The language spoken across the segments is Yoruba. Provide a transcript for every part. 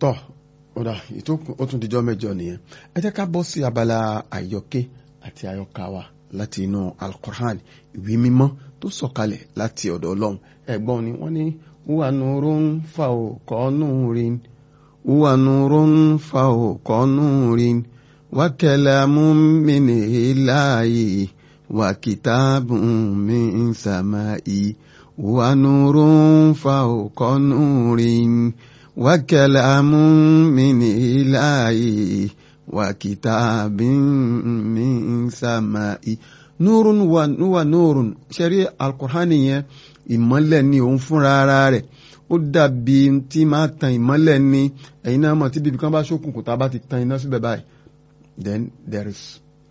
tọ́ ọ̀dà ètò ó tún dijọ́ mẹ́jọ nìyẹn ẹ jẹ́ ká bọ́ sí abala àyọkẹ́ àti àyọkà wa láti inú alukur'an ìwé mímọ́ tó sọ̀kalẹ̀ láti ọ̀dọ̀ ọlọ́run ẹ̀gbọ́n ni wọ́n ní wúwa nurun fa òkọ́ nurin wúwa nurun fa òkọ́ nurin wa kalamun min ilahi wa kitabun min samai wúwa nurun fa òkọ́ nurin. وكلام من إلهي وكتاب من سماء نور ونور ṣẹ́rí القرآن yẹn ìmọ́lẹ̀ ni òun fúnra ara rẹ̀ ó dàbí tí máa tan ìmọ́lẹ̀ ni ẹ̀yin náà mọ̀ tí bíbí kan bá ṣókùnkùn tá a bá ti tan iná síbẹ̀ báyìí then there is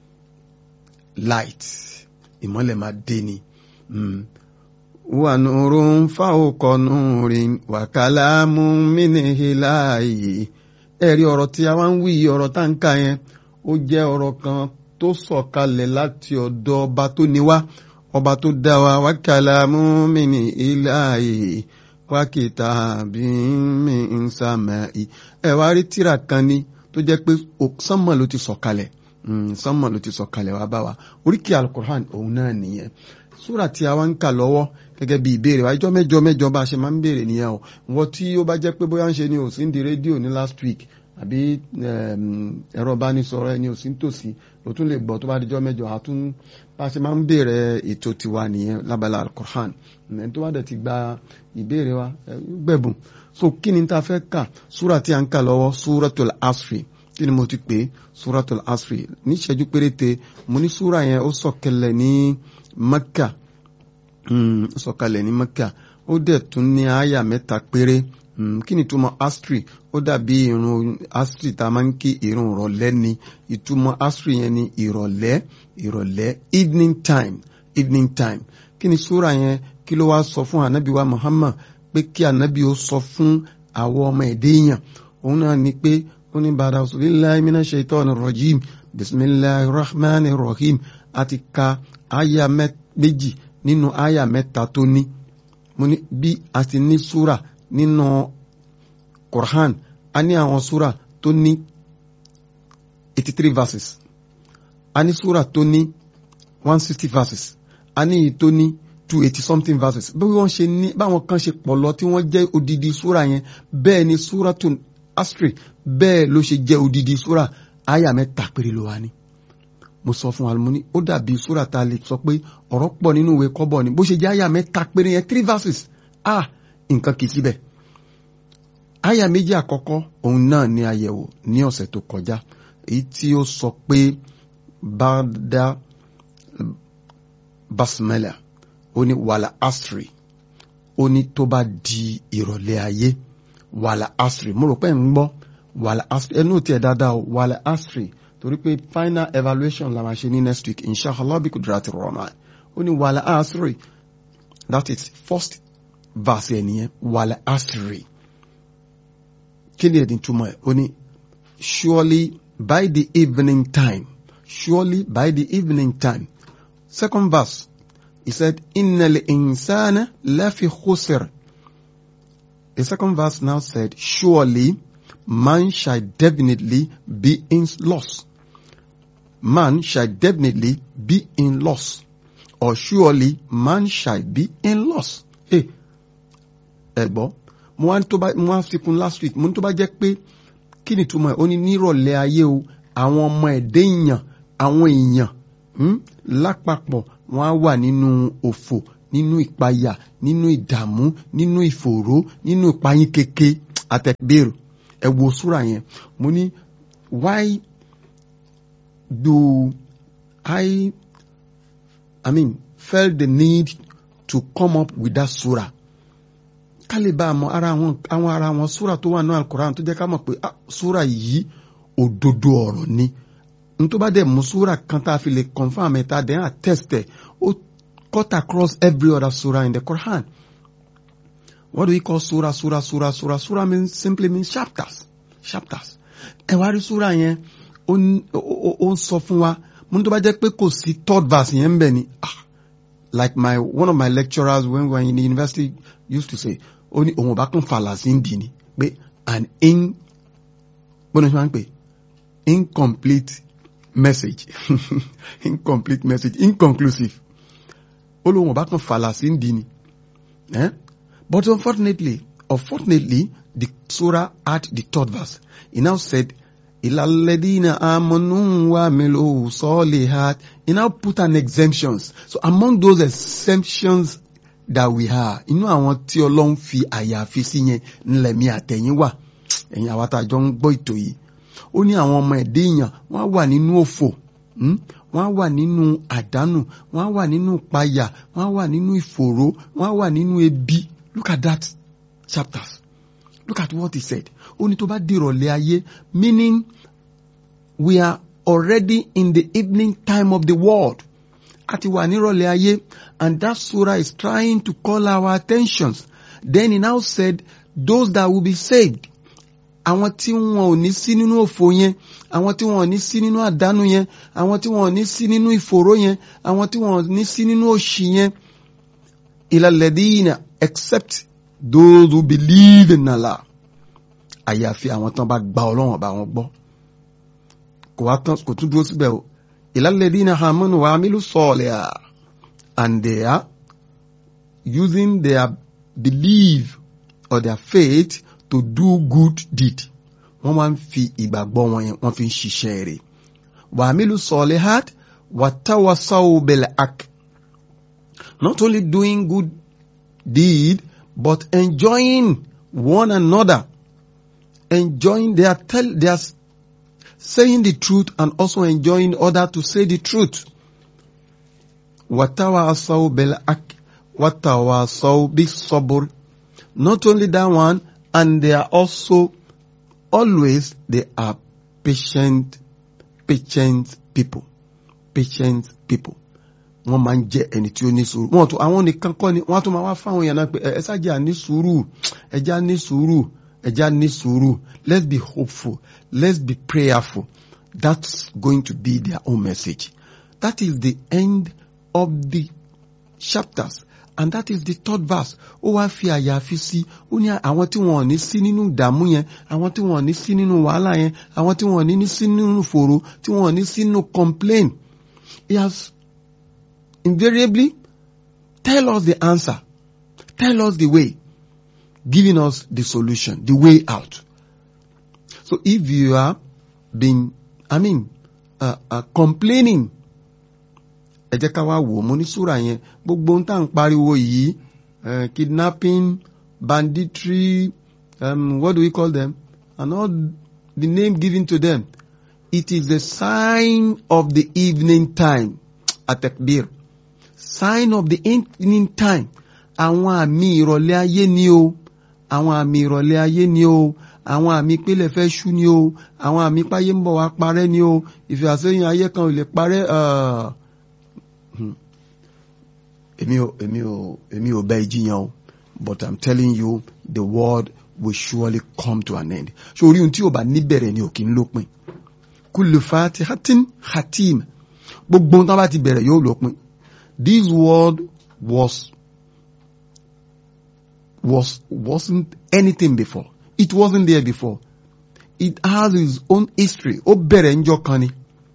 light ìmọ́lẹ̀ máa dé ni. Mm. ونور فوق نور وكلام من إلهي ẹ̀rí ọ̀rọ̀ tí a wá ń wí ọ̀rọ̀ tá ń kà yẹn ó jẹ́ ọ̀rọ̀ kan tó sọ̀kalẹ̀ láti ọ̀dọ̀ ọba tó ní wá ọba tó dá wa وكلام من إلهي وكتاب من سماء ẹ wá rí tírà kan ní tó jẹ́ pé sánmọ̀ ló ti sọ̀kalẹ̀ sánmọ̀ ló ti sọ̀kalẹ̀ wá bá wa oríkì alukur'an òun náà nìyẹn súrà tí a wá ń kà lọ́wọ́ gẹ́gẹ́ bí ìbéèrè wa ìjọ mẹ́jọ mẹ́jọ bá a ṣe máa ń béèrè nìyẹn o wọ́n tí ó bá jẹ́ pé bóyá ń ṣe ni ò sí ń di rédíò ní last week àbí ẹ̀rọ ìbánisọ̀rọ̀ ẹni ò sí ń tòsí ló tún lè gbọ́ tó bá dijọ́ mẹ́jọ àtún bá a ṣe máa ń béèrè ètò tiwa nìyẹn lábala alukur'an ẹni tó bá dẹ̀ ti gba ìbéèrè wa gbẹ̀bùn so kí ni ta fẹ́ kà súrà tí a ń kà lọ́wọ́ súratul asri kí ni mo ti pè súratul asri ní ìṣẹ́jú péréte mo ní súrà yẹn ó sọ̀kẹlẹ̀ ní Mẹ́kà sọ̀kalẹ̀ ní Mẹ́kà ó dẹ̀ tún ní àyà mẹ́ta péré kí ni ìtumọ̀ astri ó dàbí irun astri tá a máa ń kí irun ìrọ̀lẹ́ ni ìtumọ̀ astri yẹn ni ìrọ̀lẹ́ ìrọ̀lẹ́ evening time evening time kí ni súra yẹn kí ló wá sọ fún anabi wa Muhammad pé kí anabi ó sọ fún àwọn ọmọ ẹ̀dẹ́ èèyàn òun náà ni pé ó ní bàdà billahi minash shaitani rajim bismillahir rahmanir rahim àti ka àyà méjì nínú àyà mẹ́ta tó ní mo ní bí a ti ní súrà nínú Quran a ní àwọn súrà tó ní eighty three verses a ní súrà tó ní one sixty verses a ní èyí tó ní two eighty something verses bí wọ́n ṣe ní báwọn kan ṣe pọ̀ lọ tí wọ́n jẹ́ odidi súrà yẹn bẹ́ẹ̀ ni súrà tó astri bẹ́ẹ̀ ló ṣe jẹ́ odidi súrà àyà mẹ́ta péré ló wà ní mo sọ fún alumoni ó dàbí sóra ta lè sọ pé ọ̀rọ̀ pọ̀ nínú ìwé kọ́bọ̀ ni bó ṣe jẹ́ àyà mẹ́ta péré yẹn three verses ah nǹkan kì í síbẹ̀ àyà méjì àkọ́kọ́ òun náà ní àyẹ̀wò ní ọ̀sẹ̀ tó kọjá èyí tí ó sọ pé bàdá basmala ó ní wàlà asri ó ní tó bá di ìrọ̀lẹ́ ayé wàlà asri mo rò pé ń gbọ́ wàlà asri ẹnu tiẹ̀ dáadáa wàlà asri torí pé final evaluation la máa ṣe ní next week inshallah bí kudrati rahman ó ní wàlà asiri that is first verse ẹ̀ nìyẹn wàlà asiri kí ni ẹ̀dín túmọ̀ ẹ̀ ó ní surely by the evening time surely by the evening time second verse he said innal insana lafi khusr the second verse now said surely man shall definitely be in loss man shall definitely be in loss or surely man shall be in loss. ẹ gbọ́ mo wá tó bá mo wá fi kún last week mo ní tó bá jẹ́ pé kí ni túmọ̀ ẹ̀ ó ní nírọ̀lẹ́ ayé o àwọn ọmọ ẹ̀dẹ́ èèyàn àwọn èèyàn lápapọ̀ wọ́n á wà nínú òfò nínú ìpayà nínú ìdààmú nínú ìfòòró nínú ìpayín keke àtẹ̀bẹ̀rù ẹ wo súra yẹn mo ní why do I, I mean, felt the need to come up with that surah? ká lè bá àmọ́ ara àwọn àwọn ara àwọn súrà tó wà ní alukoran tó jẹ́ ká mọ̀ pé súrà yìí òdodo ọ̀rọ̀ ni n tó bá dẹ̀ mú súrà kan tá a fi lè confam ẹ̀ tá a dẹ̀ ń attest ẹ̀ ó cut across every other surah in the Quran. What do we call surah, surah, surah, surah? Surah means simply means chapters, chapters. Ẹ wá rí surah yẹn ó ń sọ fún wa mo ní tó bá jẹ́ pé kò sí third verse yẹn ń bẹ̀ ni ah like my one of my lecturers when we were in the university used to say ó ní òun ò bá kún fàlà sí ń dì ní pé and in bọ́nà ṣe máa ń pè incomplete message incomplete message inconclusive ó lóun ọba kan fàlà sí ń di ni eh? but unfortunately unfortunately the surah had the third verse he now said ilaladina amanu wa milu solihat he now put an exemptions so among those exemptions that we are inú àwọn tí ọlọ́run fi àyàfi sí yẹn ńlẹ̀mí àtẹ̀yìn wà ẹ̀yin àwa tá a jọ ń gbọ́ ètò yìí ó ní àwọn ọmọ ẹ̀dẹ́ èèyàn wọ́n á wà nínú òfò wọ́n á wà nínú àdánù wọ́n á wà nínú ìpayà wọ́n á wà nínú ìfòòró wọ́n á wà nínú ebi look at that chapters look at what he said ó ní tó bá dìrọ̀lẹ́ ayé meaning we are already in the evening time of the world a ti wà nírọ̀lẹ́ ayé and that surah is trying to call our attentions then he now said those that will be saved àwọn tí wọn ò ní sí nínú òfò yẹn àwọn tí wọn ò ní sí nínú àdánù yẹn àwọn tí wọn ò ní sí nínú ìfòró yẹn àwọn tí wọn ò ní sí nínú òṣì yẹn ìlàlẹ́dínà except those who believe in Allah àyàfi àwọn tán bá gba ọlọ́wọ̀n bá wọn gbọ́ kò wá tán kò tún dúró síbẹ̀ o ìlàlẹ́dínà hamanu wa amilu sọ̀ọ̀lẹ̀ and they are using their belief or their faith to do good deed wọ́n máa ń fi ìgbàgbọ́ wọn yẹn wọ́n fi ń ṣiṣẹ́ rẹ̀ wàmílù sọ̀lẹ́hàt wàtáwàsáwò bẹ̀lẹ̀ ak not only doing good deed but enjoying one another enjoying their tell their saying the truth and also enjoying other to say the truth wàtáwàsáwò bẹ̀lẹ̀ ak wàtáwàsáwò bí sọ́bùr not only that one and they are also always they are patient patient people patient people wọ́n máa ń jẹ́ ẹni tí ó ní sùúrù wọ́n tún àwọn nìkan kọ́ ni wọ́n tún máa wá fáwọn èèyàn náà pé ẹ ṣáàjà ní sùúrù ẹja ní sùúrù ẹja ní sùúrù let's be hopeful let's be prayerful that's going to be their own message that is the end of the chapters and that is the third verse ó wá fi àyàfi sí ó ní àwọn tí wọn ò ní sí nínú ìdààmú yẹn àwọn tí wọn ò ní sí nínú wàhálà yẹn àwọn tí wọn ò ní sí nínú fòrò tí wọn ò ní sí nínú complain he has invariably tell us the answer tell us the way giving us the solution the way out so if you are being i mean uh, uh, complaining ẹ jẹ́ ká wá wò ó mo ní súrà yẹn gbogbo ohun tá à ń pariwo yìí kidnapping banditry um, what do we call them and all the name given to them it is the sign of the evening time atekbir sign of the evening time àwọn àmì ìrọ̀lẹ́ ayé ni o àwọn àmì ìrọ̀lẹ́ ayé ni o àwọn àmì pélé fẹ́ ṣú ni o àwọn àmì páyé ń bọ̀ wá parẹ́ ni o ìfẹ́ àsẹ́yìn ayé kan ò lè parẹ́ uh, èmi ò èmi ò èmi ò bẹ ìjiyàn o but i'm telling you the world will surely come to an end so orí ohun tí ò bá níbẹ̀rẹ̀ ni ò kí ń lópin kullu fatihatin hatim gbogbo ohun tí wọ́n bá ti bẹ̀rẹ̀ yóò lópin this world was was wasn't anything before it wasn't there before it has its own history ó bẹ̀rẹ̀ ńjọ́ kan ni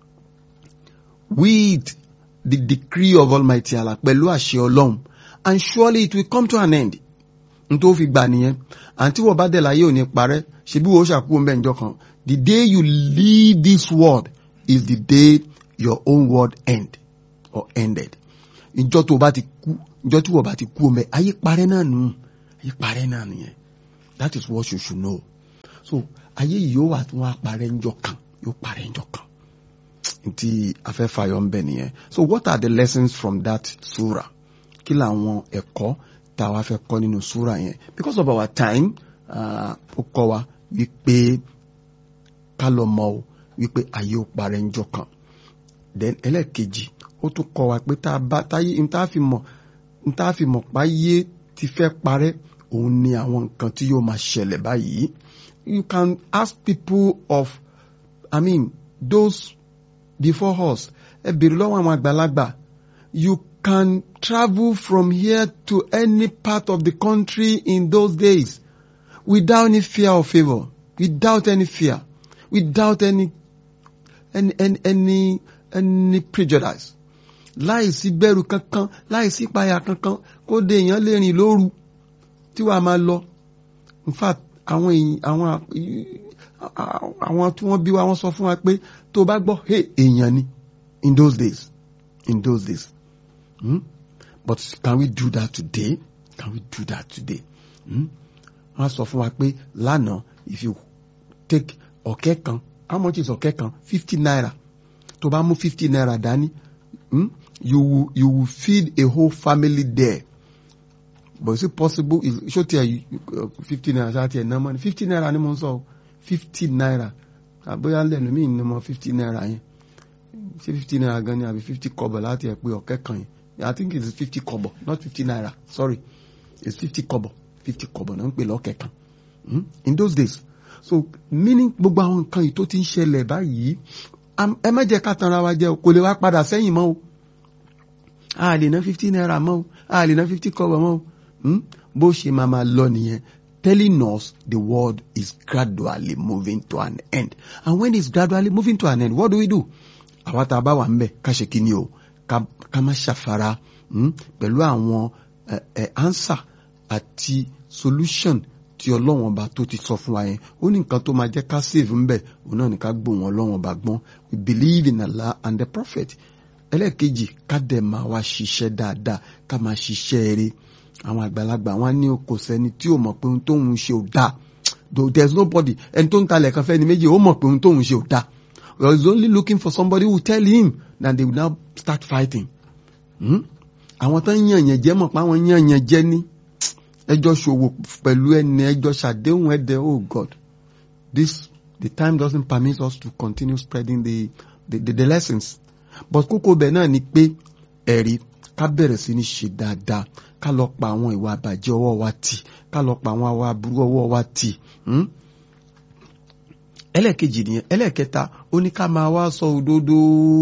with the decree of Almighty Allah pẹ̀lú àṣẹ Ọlọ́run and surely it will come to an end n tó fi gbà nìyẹn àǹtí wọ́n bá dẹ̀ láyé ò ní parẹ́ ṣebí wo ṣàkóso mbẹ́ ǹjọ́ kan the day you leave this world is the day your own world end or ended ìjọ tó bá ti kú ìjọ tí wọ́n bá ti kú ọmọ ayé parẹ́ náà nù ayé parẹ́ náà nìyẹn that is what you should know so ayé yìí yóò wà tí wọ́n á parẹ́ ńjọ́ kan yóò parẹ́ ńjọ́ kan tí afẹ́fàyọ̀ ń bẹ nìyẹn so what are the lessons from that surah kí làwọn ẹ̀kọ́ tá a wá fẹ́ kọ́ nínú surah yẹn because of our time ó kọ́ wa wípé ká lọ mọ̀ o wípé ayé ó parẹ́ ńjọ́ kan then ẹlẹ́ẹ̀kejì ó tún kọ́ wa pé tá a bá táyé n tá a fi mọ̀ n tá a fi mọ̀ páyé ti fẹ́ parẹ́ òun ni àwọn nǹkan tí yóò máa ṣẹlẹ̀ báyìí you can ask people of i mean those before us ẹ bèrè lọ́wọ́ àwọn àgbàlagbà you can travel from here to any part of the country in those days without any fear or favour without any fear without any any any any, any prejudice láìsí bẹ̀rù kankan láìsí ìpayà kankan kó de èèyàn lè rìn lóru tí wàá máa lọ in fact àwọn èèyàn àwọn àwọn tí wọ́n bí wa wọ́n sọ fún wa pé tó bá gbọ́ hey èèyàn ni in those days in those days hmm? but can we do that today can we do that today hmm? wọ́n sọ fún wa pé lánàá if you take ọ̀kẹ́ kan how much is ọ̀kẹ́ kan fifty naira tó bá mú fifty naira dání hmm? you will you will feed a whole family there but is it possible ṣó tiẹ̀ fifty naira ṣáà tiẹ̀ náà mọ́ ni fifty naira ni mo ń sọ o fifty naira àbóyá lẹ́nu mí ni mo fifty naira yẹn ṣé fifty naira gan ni àbí fifty kọ́bọ̀ láti ẹ̀ pé ọ̀kẹ́ kan yẹn I think it is fifty kọ́bọ̀ not fifty naira sorry it's fifty kọ́bọ̀ fifty kọ́bọ̀ náà ń pè lọ́kẹ́ kan in those days so meaning gbogbo àwọn nǹkan yìí tó ti ń ṣẹlẹ̀ báyìí ẹ má jẹ́ ká tanra wa jẹ́ o kò lè wá padà sẹ́yìn mọ́ o a lè ná fifty naira mọ́ o a lè ná fifty kọ́bọ̀ mọ́ o bó ṣe máa máa lọ nìyẹn telling us the world is gradually moving to an end and when it's gradually moving to an end what do we do àwa tá a bá wà ń bẹ̀ ká ṣe kí ni o ká má ṣàfara pẹ̀lú àwọn answer àti solution tí ọlọ́wọ́n ọba tó ti sọ fún wa yẹn ó ní nǹkan tó máa jẹ́ ká save ń bẹ̀ òun náà ní ká gbóhùn ọlọ́wọ́n ọba gbọ́n we believe in Allah and the prophet ẹlẹ́ẹ̀kejì ká dẹ̀ máa wá ṣiṣẹ́ dáadáa ká máa ṣiṣẹ́ eré àwọn àgbàlagbà wọn ní kò sẹ́ni tí ò mọ̀ pé ohun tóun ṣe ò dáa there is nobody ẹni tó ń talẹ̀ kan fẹ́ni méjì ó mọ̀ pé ohun tóun ṣe ò dáa he is only looking for somebody who will tell him that they will now start fighting. àwọn tó ń yàn yàn jẹ́ mọ̀ pé àwọn yàn yàn jẹ́ ní ẹjọ́ ṣòwò pẹ̀lú ẹni ẹjọ́ ṣàdéhùn ẹ̀dẹ̀ oh God this the time doesn't permit us to continue spreading the the, the, the lessons but kókó bẹ̀ náà ni pé ẹ̀rí ká bẹ̀rẹ̀ sí ní ṣe dáadáa ká lọ pa àwọn ìwà àbàjẹ́ ọwọ́ wa tì ká lọ pa àwọn àwa aburú ọwọ́ wa tì ẹlẹ́ẹ̀kejì nìyẹn ẹlẹ́ẹ̀kẹta ó ní ká máa wá sọ òdodo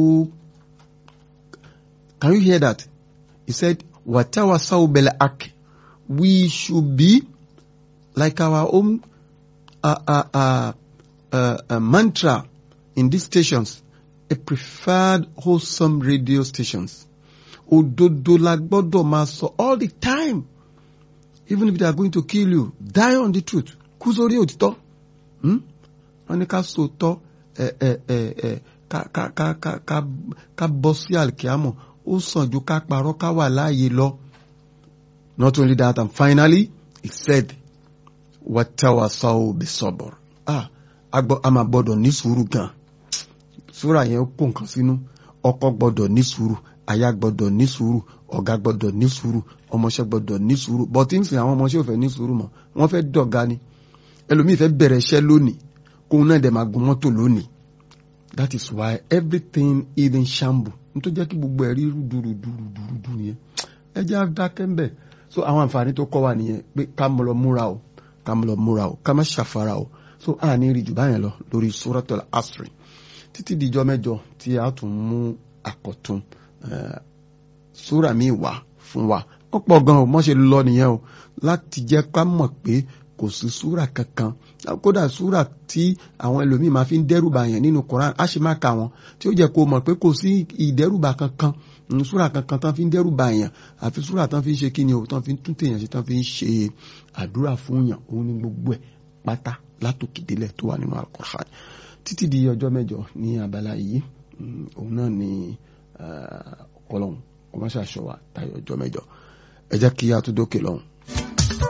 can you hear that he said watawa saubele ak we should be like our own uh, uh, uh, uh, uh, mantra in these stations a preferred wholesome radio stations òdodo la gbọ́dọ̀ máa sọ all the time even if they are going to kill you die on the truth kú sórí òtítọ́ wọ́n ní ká sòótọ́ ẹ ẹ ẹ ẹ ká ká ká ká ká ká bọ́ sí àlìkíámọ̀ ó sàn ju ká parọ́ ká wà láàyè lọ. not only that and finally he said watawasaw bisabr ah a máa gbọ́dọ̀ ní sùúrù gan súrà yẹn ó kó nǹkan sínú ọkọ gbọ́dọ̀ ní sùúrù aya gbọ́dọ̀ ní sùúrù ọ̀gá gbọ́dọ̀ ní sùúrù ọmọọṣẹ́ gbọ́dọ̀ ní sùúrù bọtí ń sìn àwọn ọmọọṣẹ́ ò fẹ́ ní sùúrù mọ́ wọ́n fẹ́ dọ̀gá ni ẹlòmíì fẹ́ bẹ̀rẹ̀ iṣẹ́ lónìí kóun náà dẹ̀ máa gun mọ́tò lónìí that is why everything is in shamble n tó jẹ́ kí gbogbo ẹ̀ rí rúdurùdurùdurùdu yẹn ẹ jẹ́ dákẹ́ ń bẹ̀ so àwọn àǹfààní tó kọ́ wa nìyẹn pé ká mọ̀ lọ múra o ká mọ̀ lọ múra o ká má ṣàfara o so a ní rí jù báyẹn lọ lórí suratul asri títí dijọ́ mẹ́jọ tí a tún mú àkọ́tún súrà mi wá fún wa ó pọ̀ gan o mọ́ ṣe lọ nìyẹn o láti jẹ́ ká mọ̀ pé kò sí súrà kankan kódà súrà tí àwọn ẹlòmíì máa fi ń dẹ́rùbà yẹn nínú Quran á ṣe máa kà wọ́n tí ó jẹ́ kó mọ̀ pé kò sí ìdẹ́rùbà kankan súrà kankan tán fi ń dẹ́rùbà yẹn àfi súrà tán fi ń ṣe kíni o tán fi ń tún tèèyàn ṣe tán fi ń ṣe àdúrà fún yàn òun ní gbogbo ẹ̀ pátá látòkèdélẹ̀ tó wà nínú Al-Quran títí di ọjọ́ mẹ́jọ ní abala yìí òun náà ni ọlọ́run kò má ṣàṣọ wa tayọ ọjọ́ mẹ́jọ ẹ jẹ́ kí a tún dókè lọ́hùn.